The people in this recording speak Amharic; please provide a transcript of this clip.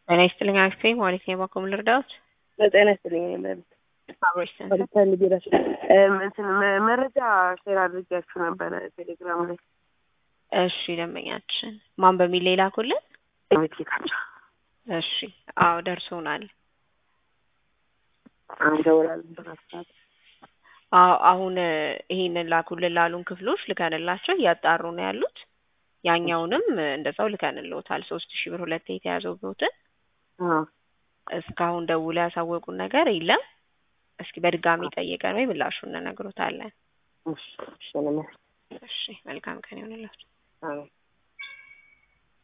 ጤና ይስጥልኝ አክስቴ ማለት ነው። የባኮም ልርዳዎት? በጤና ይስጥልኝ መብት አብሮች ፈልጌላችሁ እንትን መረጃ ሼር አድርጊያችሁ ነበረ ቴሌግራም ላይ እሺ፣ ደንበኛችን ማን በሚል ሌላ ኩልን? ቤት ጌታቸው እሺ፣ አዎ ደርሶናል። አንደውላለን በራሳት አዎ አሁን ይሄንን ላኩልን ላሉን ክፍሎች ልከንላቸው እያጣሩ ነው ያሉት። ያኛውንም እንደዛው ልከንልዎታል። ሶስት ሺህ ብር ሁለቴ የተያዘው ብሮትን እስካሁን ደውሎ ያሳወቁን ነገር የለም። እስኪ በድጋሚ ጠይቀን ወይ ምላሹን እንነግሮታለን። እሺ እሺ እሺ መልካም ቀን ይሆንላችሁ። አሜን